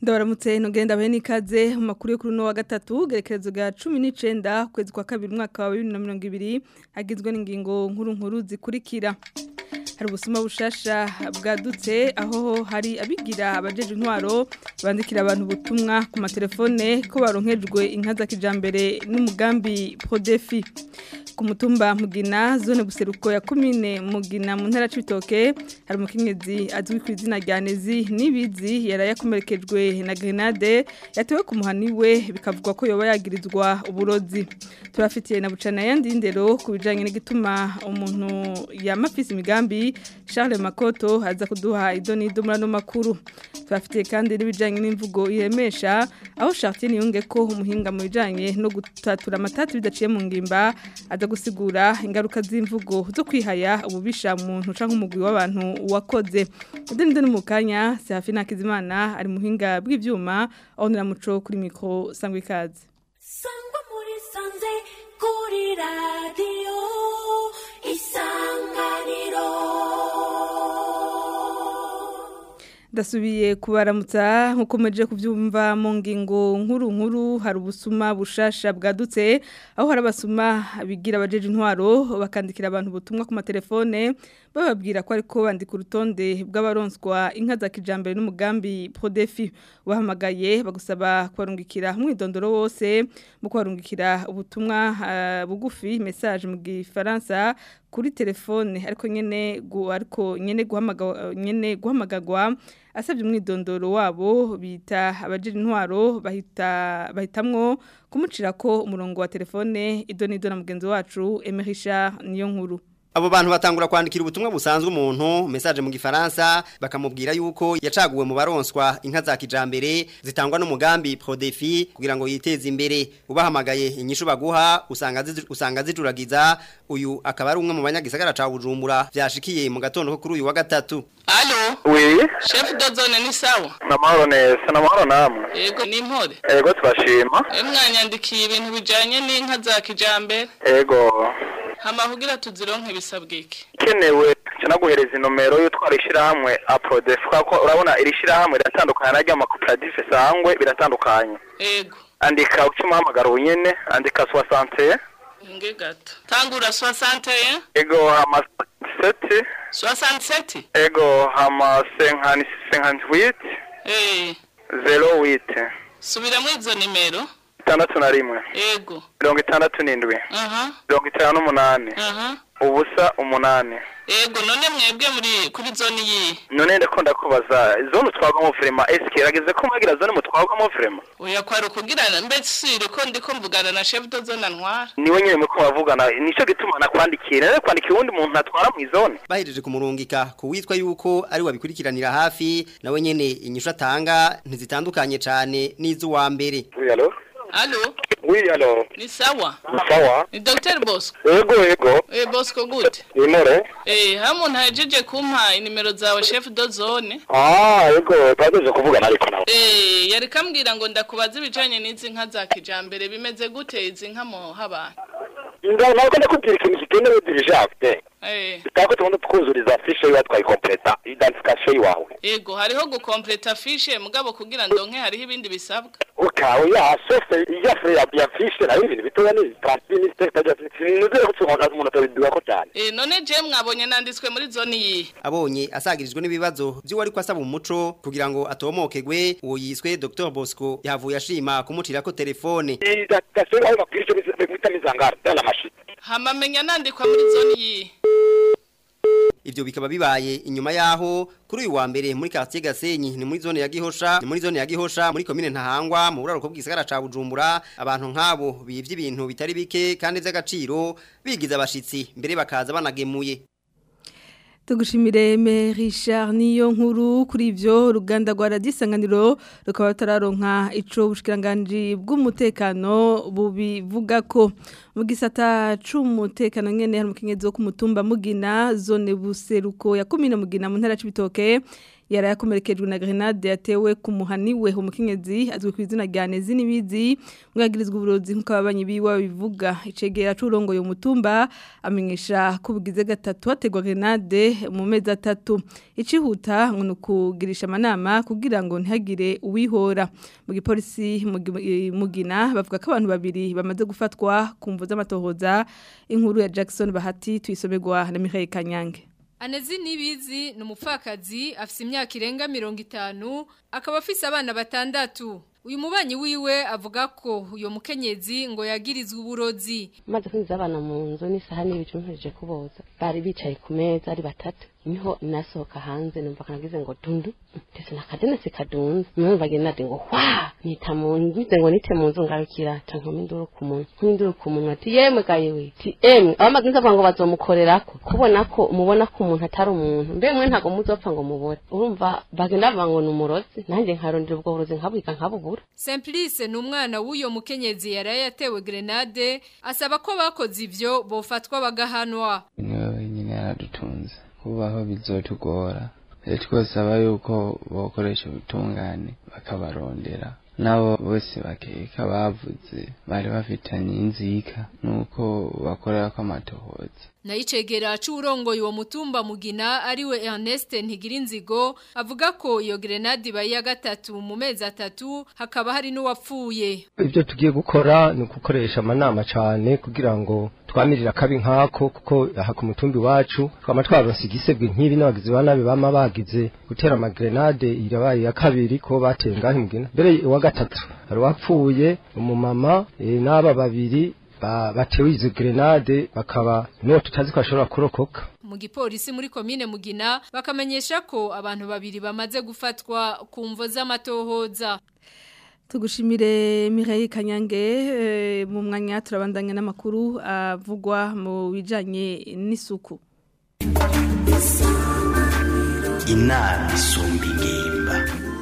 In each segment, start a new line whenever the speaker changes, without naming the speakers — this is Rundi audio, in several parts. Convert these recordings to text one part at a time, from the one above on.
ndabaramutse ntugenda bahe n'ikaze mu makuru yo kuri uno wa gatatu gerekerezo ga cumi n'icenda ukwezi kwa kabiri umwaka wa bibiri na mirongo ibiri agizwe n'ingingo nkuru nkuru zikurikira hari ubusuma bushasha bwadutse aho hari abigira abajeje intwaro bandikira abantu ubutumwa ku matelefone ko baronkejwe inka za kijambere n'umugambi Prodefi ku mutumba mugina zone buseruko ya komine mugina mu ntara c'ibitoke hari umukenyezi azwi ku izina rya Nezi nibizi yarayakomerekejwe na grenade yatewe ku muhani we bikavugwa ko yoba yagirizwa uburozi turafitiye na bucana yandi ndero ku bijanye n'igituma umuntu yamafise imigambi Charles Makoto aza kuduha idoni dumura no makuru turafitiye kandi n'ibijanye n'imvugo iremesha aho Chartier niyunge ko umuhinga mu bijanye no gutatura amatati bidaciye mu ngimba aza gusigura ingaruka z'imvugo zo kwihaya ububisha muntu canke umugwi w'abantu wakoze ideni ndeni mu kanya Safi Nakizimana ari muhinga bw'ivyuma aho niramuco kuri mikro sangwe ikaze
sangwa muri sanze kuri radio isanganiro
Dasubiye kubaramutsa nkuko meje kuvyumva mu ngingo nkuru nkuru hari ubusuma bushasha bwadutse aho hari abasuma bigira abajeje intwaro bakandikira abantu ubutumwa ku matelefone bababwira ko ariko bandika urutonde bw'abaronswa inka za kijambere n'umugambi Prodefi wahamagaye bagusaba kubarungikira mwidondoro wose mu kubarungikira ubutumwa uh, bugufi message mu gifaransa kuri telefone ariko nyene gu ariko nyene guhamagara nyene guhamagagwa asabye umwidondoro wabo bita abajeje intwaro bahita bahitamwo kumucira ko umurongo wa telefone idoni idona mugenzi wacu Emerisha niyo nkuru
Abo bantu batangura kwandikira ubutumwa busanzwe umuntu message mu gifaransa bakamubwira yuko yacaguwe mu baronswa inka za kijambere zitangwa n'umugambi Prodefi kugira ngo yiteze imbere ubahamagaye inyishu baguha usanga zizu, usanga zijuragiza uyu akaba ari umwe mu banyagisagara ca Bujumbura vyashikiye mu gatondo ko kuri uyu wa gatatu
Alo,
Oui,
chef de zone ni sawa?
namahoro neza, namahoro namwe.
Yego ni impore.
Ego turashima.
E mwanyandikiye ibintu bijanye n'inka za kijambere.
Ego.
Hama kugira tuzironke bisabwe iki?
Kenewe canaguhereza inomero y'utwara ishirahamwe Aprodef kuko urabona iri shirahamwe riratandukana naryo amakoperative sangwe biratandukanye.
Ego.
Andika ukimuhamagara unyene, andika 60.
Inge gato. Tangura 61,
Ego hama 7.
67.
Ego hama 50 58
Eh,
08.
subiramo izo nimero.
Itandatu na rimwe.
Ego.
Mirongo itandatu n'indwi.
Aha.
Mirongo itanu n'umunani.
Aha.
Ubusa umunani.
Ego none mwebwe muri kuri zone yi.
none ndakunda kubaza zone utwagwamo vrema eske irageze ko mwagira zone mutwagwamo vrema
Oya kwari kugirana mbese ko ndiko mvugana na chef de zone ntwara.
niwe nyine muko bavugana nico gituma nakwandikira rero kwandikira uwundi muntu atwara mu izone
bahejeje kumurungika kuwitwa yuko ari wabikurikiranira hafi nawe nyene inyishu atanga ntizitandukanye cane n'izuwa mbere
oui allo
Alo,
oui allo
ni sawa?
sawa
Ni Dr. Bosco.
ego ego
Eh Bosco gute?
imore
Eh, hamu ntajeje kumpa inimero zawe chef de zone.
ah ego twageje kuvugana ariko nawe
Eh, yari kambwira ngo ndakubaza ibijanye n'izi nka za kijambere bimeze gute izi nka mo haba.
nda nako ndakubwira ikintu kikenewe dirigente
Eh,
tako tugomba twuzuriza fishe yiwe twayikompleta identification yiwawe
ego hariho gukompleta fiche mugabo kugira ndonke hariho ibindi bisabwa.
ukawe ya sose ya fre ya ya fishe nayo ibintu bitoya ni transfiniste tajya nuzere ko tsohanga umuntu atabiduka ko cyane
Eh, none je mwabonye nanditswe muri zone yi.
abonye asagirijwe n'ibibazo by'uwari ko asaba umuco kugira ngo atomokegwe uwo yiswe Dr Bosco yavuye ashima kumucira ko telefone
identification yiwawe bakwiye cyo bita mizangara dala mashini
Hama menya nandikwa muri zone yi.
Ivyo bikaba bibaye inyuma yaho kuri uyu wa mbere muri quartier Gasenyi ni muri zone ya Gihosha ni muri zone ya Gihosha muri commune Ntahangwa mu buraruko bw'isagara ca Bujumbura abantu nk'abo bivye ibintu bitari bike kandi vy'agaciro bigiza abashitsi mbere bakaza banagemuye
Tugushimire me Richard niyo nkuru kuri ivyo ruganda rwa radisanganiro rukaba tararonka ico bushikiranganje bw'umutekano bubivuga ko mu gisata c'umutekano nyene hari umukenyezi wo ku mutumba mugina zone buseruko ya komine mugina mu ntara c'ibitoke yari yakomerekejwe na grenade yatewe ku muhaniwe umukenyezi azwi ku izina rya Nezi nibizi mwagirizwa uburozi nk'uko ababanyi biwe bivuga icegera c'urongoye umutumba amenyesha ko bugize gatatu hategwa grenade mu mezi atatu icihuta ngo nukugirisha amanama kugira ngo ntihagire uwihora mu gipolisi mugina bavuga ko abantu babiri bamaze gufatwa ku mvu z'amatohoza inkuru ya Jackson Bahati tuyisomerwa na Michael Kanyange
Anezi nibizi ni umupfakazi afise imyaka irenga mirongo itanu akaba afise abana batandatu uyu mubanyi wiwe avuga ko uyo mukenyezi ngo yagirizwe uburozi
maze kwinjiza abana mu nzu n'isaha n'ibicu mpejeje kuboza bari bicaye ku meza ari batatu niho nasohoka hanze numva kanagize ngo dundu ndetse nakadene sikadunze numva genade ngo hwa nita mu ngize ngo nite mu nzu ngarukira tankoma induru ku muntu nk'induru ku muntu ati yemwe gaye we ti emwe abamaze nzavuga ngo bazomukorerako kubona ko mubona ko umuntu atari umuntu mbe mwe ntago muzopfa ngo mubore urumva bagenda bavuga ngo ni umurozi nanjye nkarondera ubwo burozi nkabwika nkabubura
Simplice ni umwana w'uyo mukenyezi yari yatewe grenade asaba ko bakoze ivyo bofatwa bagahanwa
niwe nyine yaradutunze kubaho bizotugora rero twosaba yuko bokoresha ubutungane bakabarondera nabo bose bakeka bavuze bari bafitanye inzika nuko bakorera ko amatohoza
Naicegera c'urongoye uwo mutumba mugina ariwe Ernest Ntigirinzigo avuga ko iyo grenade bayi ya gatatu mu mezi atatu hakaba hari n'uwapfuye.
Ibyo tugiye gukora ni gukoresha amanama cyane kugira ngo twamirira kabi nkako kuko aha ku mutumbi wacu twama twaronse igisebwe nk'ibi n'abagizi ba nabi bama bagize gutera amagrenade irabaye ya kabiri ko bateye ngahe mugina mbere wa gatatu hari wapfuye umumama e, n'aba babiri batewe izo grenade bakaba niwo tutazi ko ashobora kurokoka
mu gipolisi muri komine mugina bakamenyesha ko abantu babiri bamaze gufatwa ku mvo z'amatohoza
tugushimire Mireille Kanyange mu mwanya turabandanya n'amakuru avugwa mu bijanye n'isuku
inama isumba ingimba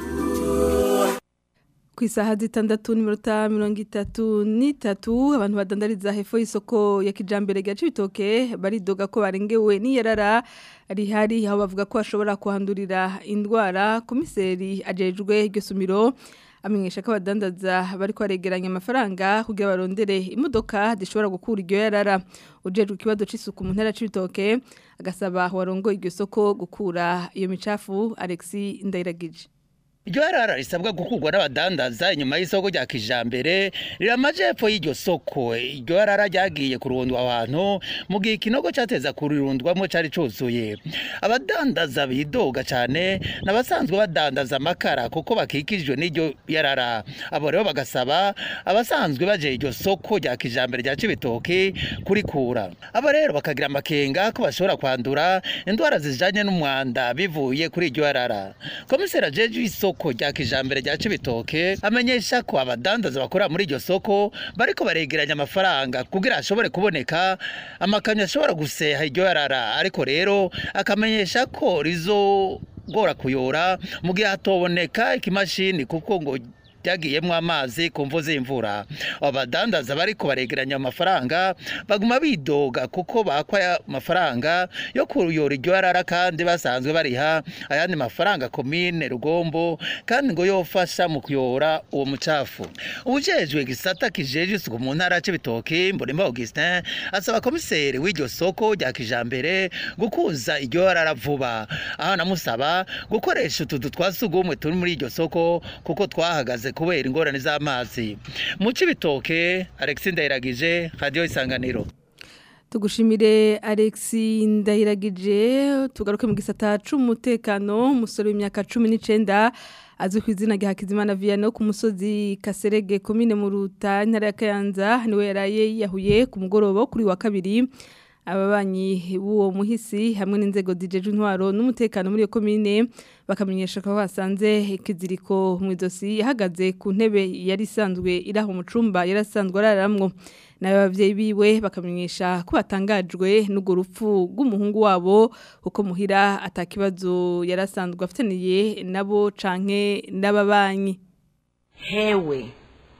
ku isaha zitandatu n'iminota mirongo itatu n'itatu abantu badandariza hepfo y'isoko ya kijambere gace ibitoke baridoga ko barengewe n'iyarara rihari aho bavuga ko bashobora kuhandurira indwara komiseri ajejwe iryo sumiro amenyesha ko abadandaza bari kwaregeranya amafaranga kugira barondere imodoka zishobora gukura iryo yarara ujejwe ikibazo c'isuku mu ntara c'ibitoke agasaba warongo iryo soko gukura iyo micafu Alexis Ndayiragije
Iryo harara risabwa gukurwa n'abadandaza inyuma y'isoko rya kijambere riramaje hepfo y'iryo soko iryo harara ryagiye kurundwa abantu mu gihe ikinogo cyateza kurirundwamo cyari cuzuye abadandaza bidoga cyane n'abasanzwe badandaza amakara kuko bakikijwe n'iryo yarara abo rero bagasaba abasanzwe baje iryo soko rya kijambere rya cibitoke kurikura abo rero bakagira amakenga ko bashobora kwandura indwara zijanye n'umwanda bivuye kuri iryo yarara komisera jeje isoko isoko rya kijambere rya Cibitoke amenyesha ko abadandaza bakora muri iryo soko bariko baregeranya amafaranga kugira ashobore kuboneka amakamyo ashobora guseha iryo yarara ariko rero akamenyesha ko rizo gora kuyora mu gihe hatoboneka ikimashini kuko ngo byagiyemo amazi ku mvu z'imvura abadandaza bariko baregeranya amafaranga baguma bidoga kuko bakwa amafaranga yo kuyora iryo yarara kandi basanzwe bariha ayandi mafaranga komine rugombo kandi ngo yofasha mu kuyora uwo mucafu ubujejwe gisata kijeje isuku mu ntara c'ibitoki mbonimba Augustin asaba komiseri w'iryo soko rya kijambere gukuza iryo yarara vuba aho namusaba gukoresha utudu twasugumwe turi muri iryo soko kuko twahagaze kubera ingorane z'amazi mu cibitoke Alexis Ndayiragije radio isanganiro
tugushimire Alexis Ndayiragije tugaruke mu gisata c'umutekano umusore w'imyaka 19 azwi ku izina rya Hakizimana Viano ku musozi Kaserege komine mu Ruta ntara ya Kayanza niwe yaraye yahuye ku mugoroba kuri wa kabiri ababanyi b'uwo muhisi hamwe n'inzego zijeje intwaro n'umutekano muri iyo komine bakamenyesha ko basanze ikiziriko mu idosi yahagaze ku ntebe yari isanzwe iraho mu cumba yarasanzwe araramwo nayo abavyeyi biwe bakamenyesha ko batangajwe n'ugo rupfu rw'umuhungu wabo kuko muhira atakibazo yarasanzwe afitaniye nabo canke n'ababanyi
hewe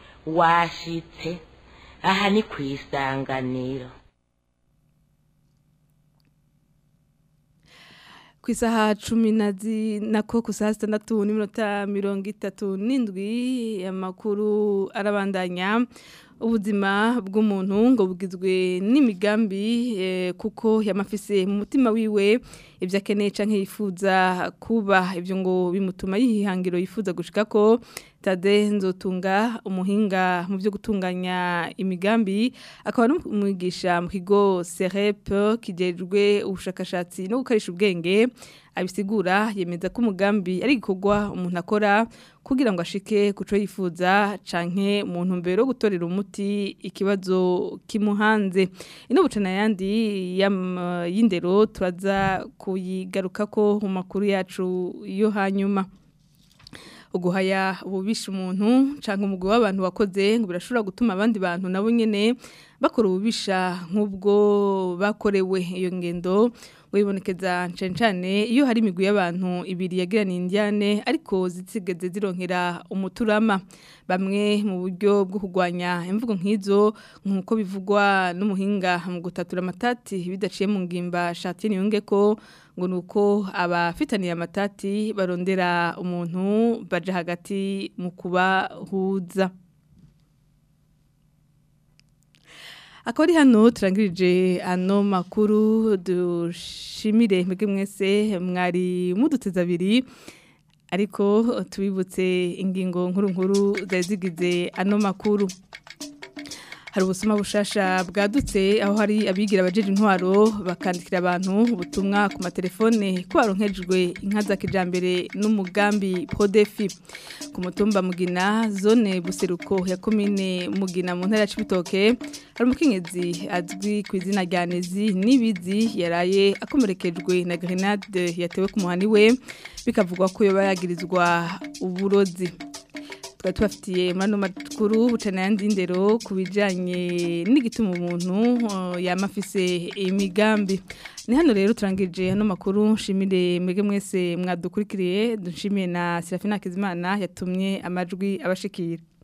washitse aha ni kwisanganiro
ku isaha cumi na zi nako ku saha sitandatu n'iminota mirongo itatu n'indwi amakuru arabandanya ubuzima bw'umuntu ngo bugizwe n'imigambi eh, kuko yamafise mu mutima wiwe ibyo akeneye canke yifuza kuba ibyo ngo bimutuma yihangiro yifuza gushika ko Tade nzotunga umuhinga mu byo gutunganya imigambi akaba n'umwigisha mu kigo CREP kijejwe ubushakashatsi no gukarisha ubwenge abisigura yemeza ko umugambi ari igikorwa umuntu akora kugira ngo ashike kuco yifuza canke mu ntumbero yo gutorera umuti ikibazo kimuhanze ino bucana yandi yam- y'indero turaza kuyigaruka ko mu makuru yacu yo hanyuma uguhaya ububisha umuntu canke umugwi w'abantu wakoze ngo birashobora gutuma abandi bantu nabo nyene bakora ububisha nk'ubwo bakorewe iyo ngendo wibonekeza cane cane iyo hari imigwi y'abantu ibiri yagirana indiane ariko zitsigeze zironkera umuturama bamwe mu buryo bwo kurwanya imvugo nk'izo nk'uko bivugwa n'umuhinga mu gutatura amatati bidaciye mu ngimba Chartier Niyonge ko ngo nuko abafitaniye amatati barondera umuntu baje hagati mu kubahuza akaba ari hano turangirije ano makuru dushimire mwebwe mwese mwari muduteze abiri ariko tubibutse ingingo nkuru nkuru zari zigize ano makuru hari ubusuma bushasha bwadutse aho hari abigira abajeje intwaro bakandikira abantu ubutumwa ku matelefone ko baronkejwe inka za kijambere n'umugambi Prodefi ku mutumba Mugina zone buseruko ya komine Mugina mu ntara ya Cibitoke hari umukenyezi azwi ku izina rya Nezi nibizi yaraye akomerekejwe na grenade yatewe ku muhani we bikavugwa ko yoba yagirizwa uburozi twari tubafitiye muri ano makuru bucana yandi ndero ku bijyanye n'igituma umuntu uh, yama afise imigambi ni hano rero turangije ano makuru nshimire mwege mwese mwadukurikiriye dushimiye na Serafina Kizimana yatumye amajwi abashikira